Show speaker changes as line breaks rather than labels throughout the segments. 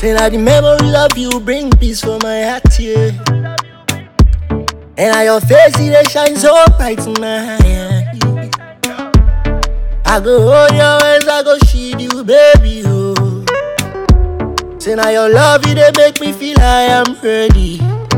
Say that the memory of you bring peace for my heart, yeah. And now your face, it dey shine so bright in my eye. I go hold your hands, I go shield you, baby, oh. Say now your love, it dey make me feel I am ready.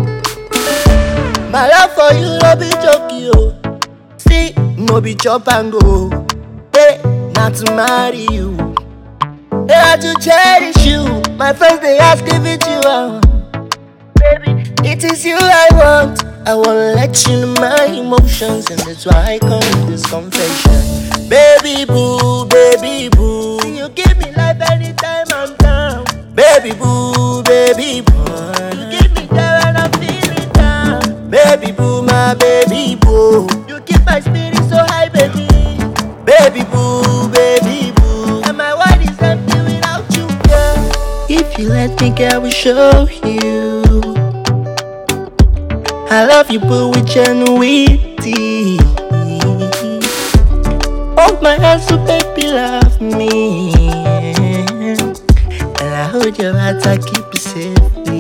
My love for you, no be joke, yo. See, no be chop and go. Hey, not to marry you. They had to cherish you. My friends, they ask if it's you. I want. Baby, it is you I want. I wanna let you know my emotions, and that's why I come with this confession. Baby boo, baby boo. You give me life anytime I'm down. Baby boo, baby boo. You give me joy when I'm feeling down. Baby boo, my baby boo. You keep my spirit so high, baby. Baby boo, baby boo. And my world is empty without you, girl. If you let me, girl, I will show you. I love you, boo, with genuinity. Hold my hand so baby, love me. And I hold your heart, I keep it safely.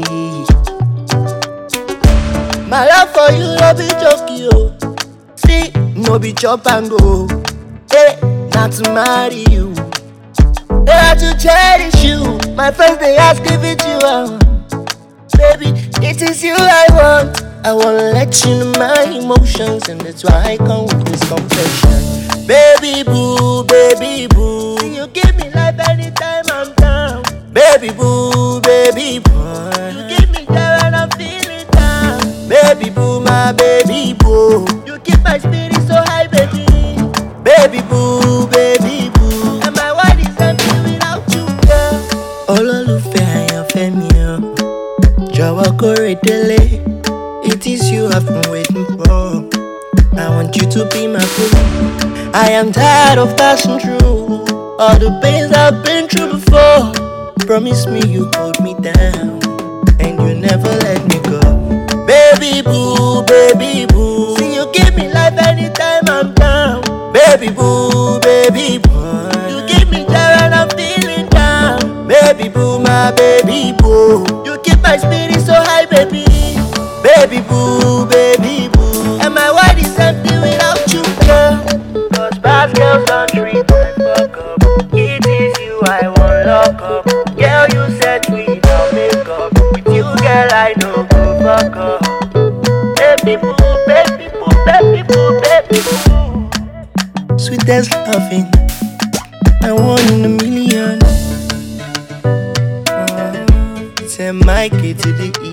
My love for you, no be joke, yo. See, no be chop and go. Hey, not to marry you. They had to cherish you. My friends, they ask if it's you. I want. Baby, it is you I want. I wanna let you know my emotions, and that's why I come with this confession. Baby boo, baby boo. You give me life anytime I'm down. Baby boo, baby boo. You give me joy when I'm feeling down. Baby boo, my baby boo. You keep my spirit so high, baby. Baby boo, baby boo. And my world is empty without you, girl. Olólùfẹ́ àyànfẹ́ mi o. Jọ̀wọ́ kórè délé. It is you I've been waiting for. I want you to be my boo. I am tired of passing through all the pains I've been through before. Promise me you hold me down and you never let me go. Baby boo, baby boo. See you give me life anytime I'm down. Baby boo, baby boo. You give me joy when I'm feeling down. Baby boo, my baby boo. You keep my spirit so high, baby. Baby boo, baby boo. And my world is empty without you, girl. Cause bad girls don't treat my fuck up. It is you I want lock up. Girl, you said we don't make up. With you, girl, I know go fuck up. Baby boo, baby boo, baby boo, baby boo. Sweetest loving, I one in a million. It's a Mikey to the E.